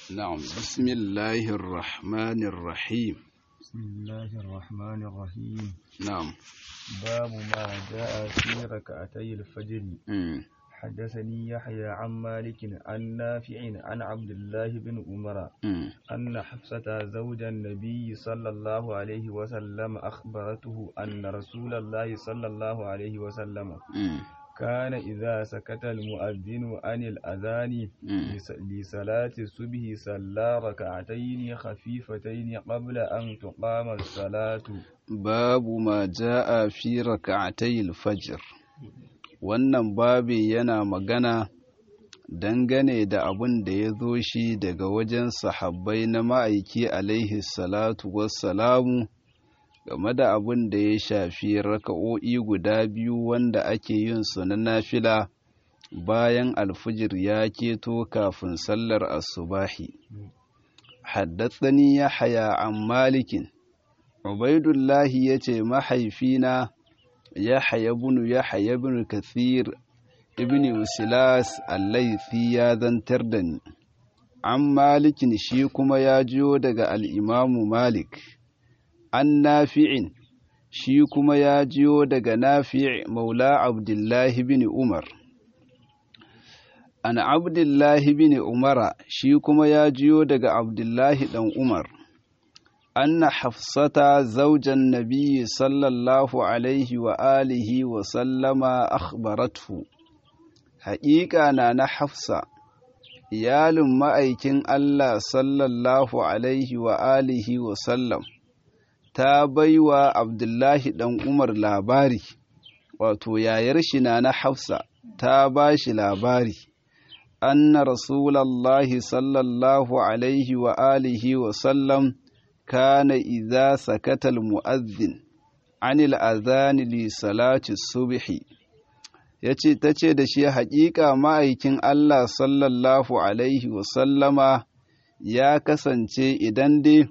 نعم بسم الله الرحمن الرحيم بسم الله الرحمن الرحيم نعم باب ما جاء في ركعتي الفجر مم. حدثني يحيى عن مالك عن نافع عن عبد الله بن عمر مم. أن حفصة زوج النبي صلى الله عليه وسلم أخبرته أن رسول الله صلى الله عليه وسلم مم. كان إذا سكت المؤذن عن الأذان مم. لس- لصلاة الصبح صلى ركعتين خفيفتين قبل أن تقام الصلاة babu ma ja'a fi raka'atayil fajr wannan babi yana magana dangane da abin da ya zo shi daga wajen sahabbai na ma'aiki alaihi salatu wassalamu game da abin da ya shafi raka'o'i guda biyu wanda ake yin su na nafila bayan alfijir ya keto kafin sallar asubahi haddathani yahya an malikin Ubaidullahi ya ce mahaifina Yahya ibn Yahya ibn Kathir ibn Usilas al-Laythi ya zantar da ni. An Malikin shi kuma ya jiyo daga al-Imamu Malik. An Nafi'in shi kuma ya jiyo daga Nafi' Maula Abdullahi bin Umar. An Abdullahi bin Umara shi kuma ya jiyo daga Abdullahi dan Umar. أن حفصة زوج النبي صلى الله عليه وآله وسلم أخبرته حقيقة أنا حفصة iyalin ma'aikin Allah sallallahu Alaihi wa alihi wa sallam ta baiwa Abdullahi ɗan Umar labari, wato yayar shi na na Hafsa ta ba shi labari, anna Rasulallahi sallallahu Alaihi wa alihi wa sallam كان إذا سكت المؤذن عن الأذان لصلاة الصبح yace ta ce da shi haƙiƙa ma'aikin Allah sallallahu Alaihi wasallama ya kasance idan dai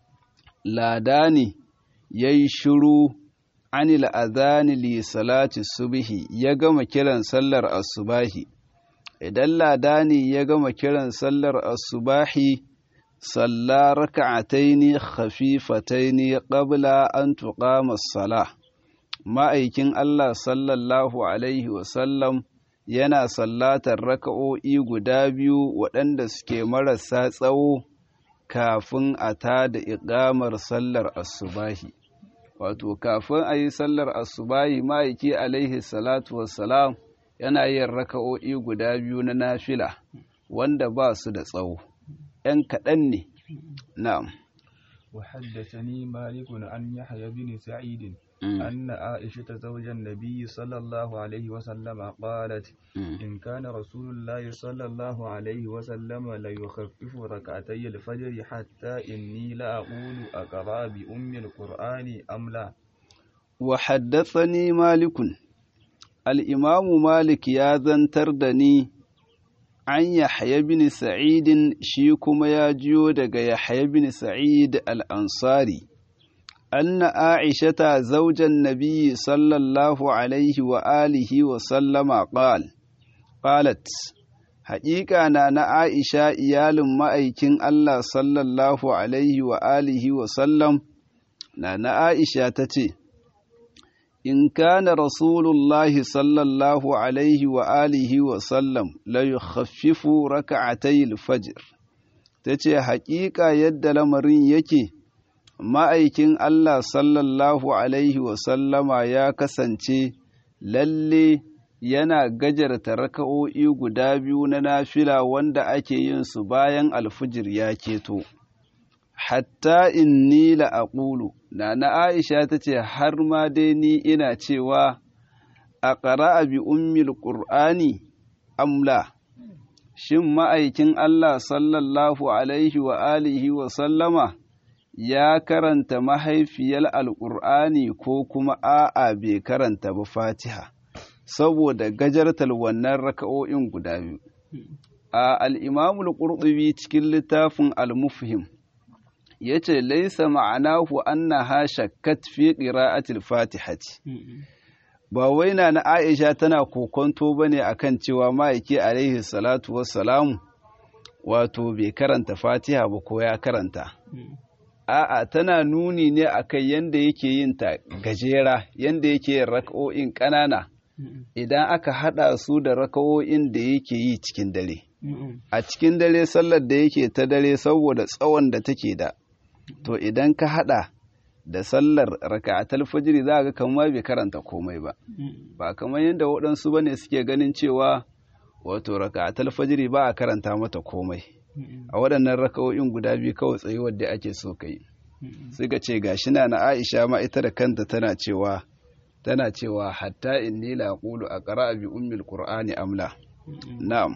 lada ne ya yi shiru anil azani li salati subhi ya gama kiran sallar asubahi idan lada ne ya gama kiran sallar asubahi صلى ركعتين خفيفتين قبل أن تقام الصلاة ma'aikin Allah sallallahu Alaihi wasallam yana sallatar raka'o'i guda biyu waɗanda suke marasa tsawo kafin a ta da iƙamar sallar asubahi. Wato, kafin a yi sallar asubahi ma'aiki Alaihi salatu wassalam yana yin raka'o'i guda biyu na nafila wanda ba su da tsawo. ‘yan kaɗan ne, na'am. وحدثني مالك عن يحيى بن سعيد أن عائشة زوج النبي صلى الله عليه وسلم قالت إن كان رسول الله صلى الله عليه وسلم ليخفف ركعتي الفجر حتى إني لأقول أقرأ بأم القرآن أم لا وحدثني مالك الإمام مالك يا ذنتردني an Yahya bin Sa'idin shi kuma ya jiyo daga Yahya bin Sa'id al'ansari, anna Aishata zaujan Nabi sallallahu Alaihi wa alihi wa sallama ƙal, ƙalat, haƙiƙa na na Aisha iyalin ma'aikin Allah sallallahu Alaihi wa alihi wa sallam, na na Aisha ta ce, إن كان رسول الله صلى الله عليه وآله وسلم لا يخفف ركعتي الفجر تتي حقيقة يد لمرين يكي ma'aikin Allah sallallahu Alaihi wasallama ya kasance lalle yana gajarta raka'o'i guda biyu na nafila wanda ake yin su bayan alfijir ya keto. hatta inni la aqulu na na Aisha ta ce har ma dai ni ina cewa a ƙara'a bi ummil ƙur'ani amla shin ma'aikin Allah sallallahu alaihi wa alihi wa sallama ya karanta mahaifiyar alƙur'ani ko kuma a'a bai karanta ba fatiha saboda gajartar wannan raka'o'in guda biyu a al'imamul ƙurɗubi cikin littafin al-mufhim ya ce laisa ma'anahu annaha shakkat fi qira'atil fatihati ba wai na na Aisha tana kokonto bane akan cewa ma'aiki alaihi salatu wassalamu wato bai karanta fatiha ba ko ya karanta a'a tana nuni ne akan yanda yake yin ta gajera yanda yake yin raka'o'in ƙanana idan aka haɗa su da raka'o'in da yake yi cikin dare a cikin dare sallar da yake ta dare saboda tsawon da take da to idan ka haɗa da sallar raka'atul fajiri za ga kamar bai karanta komai ba ba kamar yadda waɗansu bane suke ganin cewa wato raka'atul fajiri ba a karanta mata komai a waɗannan raka'o'in guda biyu kawai tsayuwar da ake so kai suka ce gashi na na Aisha ma ita da kanta tana cewa tana cewa hatta inni la aqulu aqra bi ummil qur'ani amla na'am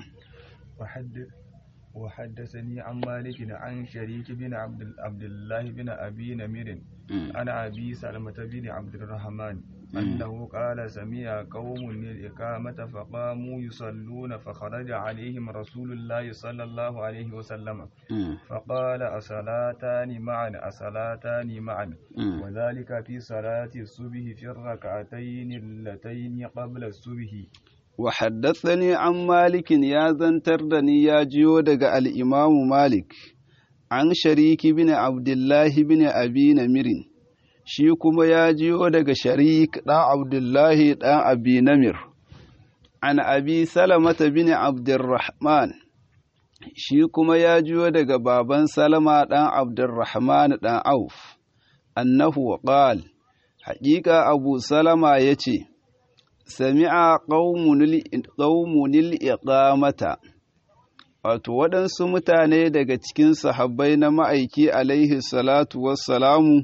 وحدثني عن مالك عن شريك بن عبد, عبد الله بن أبي نمير عن أبي سلمة بن عبد الرحمن أنه قال سمع قوم الإقامة فقاموا يصلون فخرج عليهم رسول الله صلى الله عليه وسلم فقال أصلاتان معا أصلاتان معا وذلك في صلاة الصبح في الركعتين اللتين قبل الصبح وحدثني عن مالك يا زنتردني يا جيو دغ الإمام مالك عن شريك بن عبد الله بن أبي نمر shi kuma ya jiyo daga sharik ɗan abdullahi ɗan abi namir an abi salamata bin abdurrahman shi kuma ya jiyo daga baban salama ɗan abdurrahman ɗan auf annahu qal haƙiƙa abu salama ya ce sami'a ƙaumunil iqamata wato waɗansu mutane daga cikin sahabbai na ma'aiki alaihi salatu wassalamu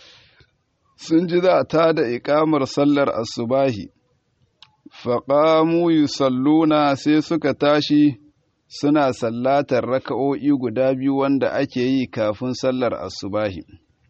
sun ji za ta da iƙamar sallar asubahi faƙamu yusalluna sai suka tashi suna sallatar raka'o'i guda biyu wanda ake yi kafin sallar asubahi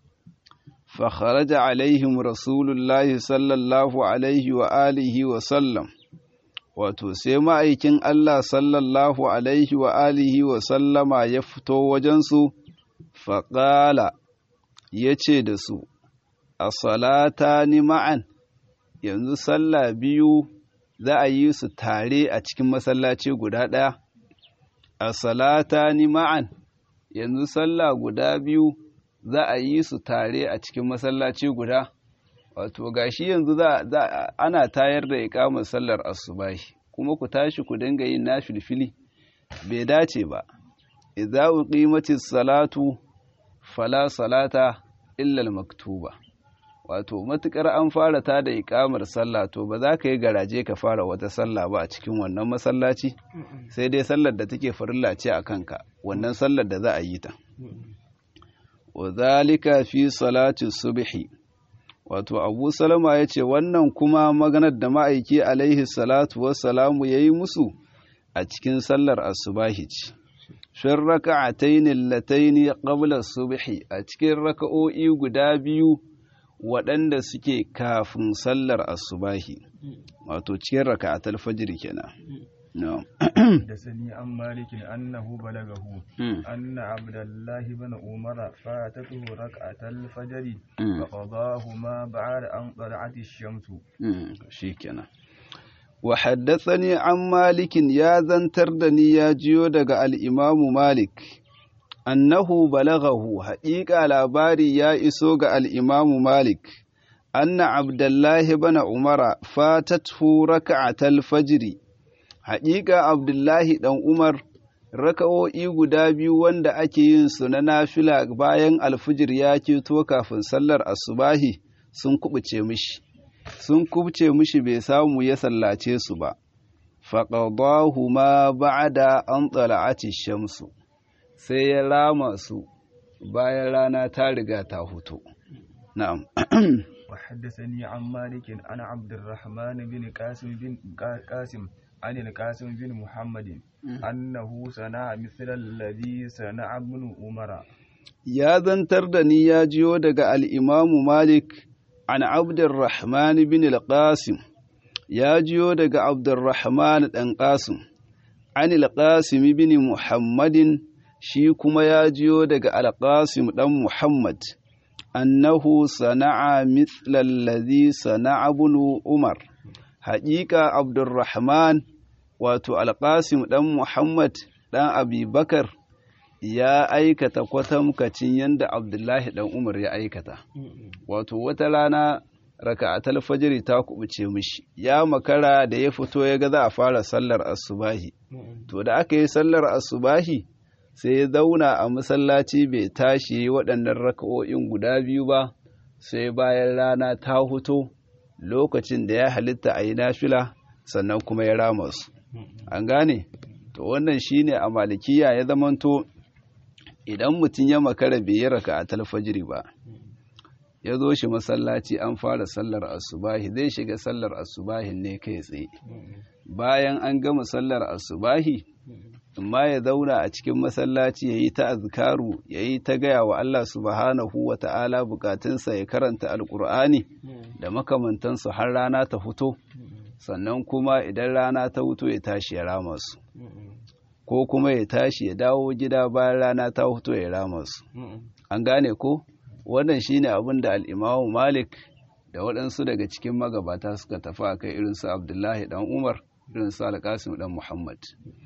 فخرج عليهم رسول الله صلى الله عليه وآله وسلم wato sai ma'aikin Allah sallallahu alaihi wa alihi wa sallama ya fito wajensu faƙala ya ce da su a salata ni ma'an yanzu sallah biyu za a yi su tare a cikin masallaci guda ɗaya a salata ni ma'an yanzu sallah guda biyu za a yi su tare a cikin masallaci guda wato gashi yanzu za ana tayar da ikamar sallar asubahi kuma ku tashi ku dinga yin nafilfili bai dace ba idza uqimatis salatu fala salata illa maktuba wato matukar an fara ta da ikamar sallah to ba za ka yi garaje ka fara wata sallah ba a cikin wannan masallaci sai dai sallar da take farilla ce a kanka wannan sallar da za a yi ta wa zalika fi salati subhi wato abu salama ya ce wannan kuma maganar da ma'aiki alaihi salatu wassalamu ya yi musu a cikin sallar asubahi ce shin raka'ataini lataini qabla subhi a cikin raka'o'i guda biyu waɗanda suke kafin sallar asubahi wato cikin raka'atul fajr kenan نعم حدثني عن مالك أنه بلغه أن عبد الله بن عمر فاتته ركعة الفجر فقضاهما بعد أن طلعت الشمس شيكنا وحدثني عن مالك يا زنتردني يا جيو دغ الإمام مالك أنه بلغه حقيقة labari ya iso ga الإمام مالك أن عبد الله بن عمر فاتته ركعة الفجر haƙiƙa abdullahi ɗan umar raka'o'i guda biyu wanda ake yin su na nafila bayan alfijir ya keto kafin sallar asubahi sun kubuce mishi sun kubuce mishi bai samu ya sallace su ba faƙadahu ma ba'da an tsala'ati shamsu sai ya rama su bayan rana ta riga ta hutu na'am وحدثني عن مالك عن عبد الرحمن بن قاسم بن قاسم عن القاسم بن محمد أنه صنع مثل الذي صنع ابن عمر يا ذنتر دني يا جيو دغ الإمام مالك عن عبد الرحمن بن القاسم يا جيو دغ عبد الرحمن دان قاسم عن القاسم بن محمد shi kuma ya jiyo daga alƙasim ɗan Muhammad, annahu sana'a mitlallazi sana'a bunu Umar, haƙiƙa Abdurrahman wato alƙasim ɗan Muhammad ɗan Abubakar ya aikata kwatamkacin yadda abdullahi dan umar ya aikata wato wata rana raka'atul fajri ta kubuce mishi ya makara da ya fito ya ga za a fara sallar asubahi to da aka yi sallar asubahi sai ya zauna a masallaci bai tashi waɗannan raka'o'in guda biyu ba sai bayan rana ta huto lokacin da ya halitta a yi nafila sannan kuma ya rama su an gane to wannan shine a malikiya ya zamanto idan mutum ya makara bai yi raka'atul fajri ba ya zo shi masallaci an fara sallar asubahi zai shiga sallar asubahin ne kai tsaye bayan an gama sallar asubahi amma ya zauna a cikin masallaci ya yi ta azkaru ya yi ta gaya wa Allah subhanahu wa ta'ala bukatunsa ya karanta alkur'ani da makamantansu har rana ta fito sannan kuma idan rana ta fito ya tashi ya rama su ko kuma ya tashi ya dawo gida bayan rana ta fito ya rama su an gane ko wannan shine abin da al'imamu malik da waɗansu daga cikin magabata suka tafi a kai irinsu abdullahi dan umar irinsu alƙasim dan muhammad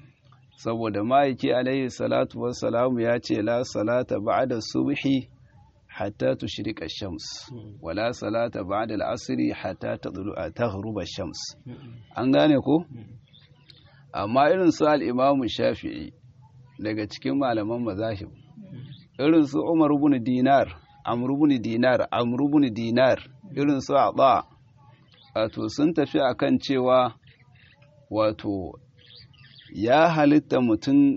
saboda ma'aiki alaihi salatu wassalamu ya ce la salata ba'da subhi hatta tushriqa shams wala salata ba'da al'asri hatta tadlu'a taghruba shams an gane ko amma irin su al-imam shafi'i daga cikin malaman mazahib irin su umar ibn dinar amr ibn dinar amr ibn dinar irin su aba wato sun tafi akan cewa wato ya halitta mutum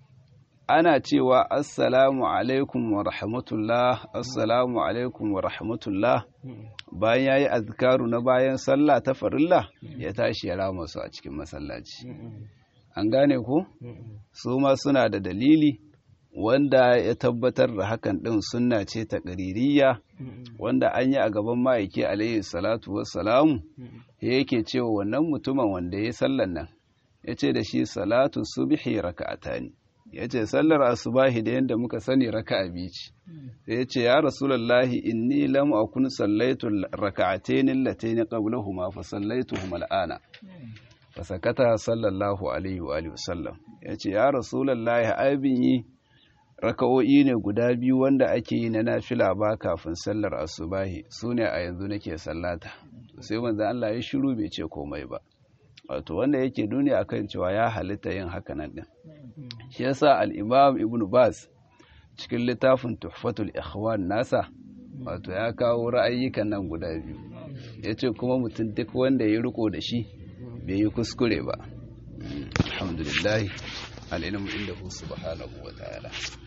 ana cewa assalamu alaikum wa rahmatullah assalamu alaikum wa rahmatullah bayan ya yi azkaru na bayan sallah ta farilla ya tashi ya rama su a cikin masallaci an gane ku su ma suna da dalili wanda ya tabbatar da hakan ɗin sunna ce ta ƙaririya wanda an yi a gaban ma'aiki alaihi salatu wassalamu yake cewa wannan mutumin wanda ya sallan nan ya ce da shi salatu subhi raka'ata ne ya ce sallar asubahi da yadda muka sani raka'a biyu ce sai ya ce ya rasulallahi inni lam akun sallaitu raka'atayn allatayn qablahuma fa sallaituhuma al'ana fa sakata sallallahu alaihi wa alihi wasallam ya ce ya rasulallahi abin yi raka'o'i ne guda biyu wanda ake yi na nafila ba kafin sallar asubahi su ne a yanzu nake sallata sai manzo Allah ya shiru bai ce komai ba wato wanda yake nuni akan cewa ya halitta yin hakanan din shi yasa al-imam ibnu bas cikin littafin tuhfatul ikhwan nasa wato ya kawo ra'ayyukan nan guda biyu yace kuma mutum duk wanda ya riko da shi bai yi kuskure ba alhamdulillah al-ilmu indahu subhanahu wa ta'ala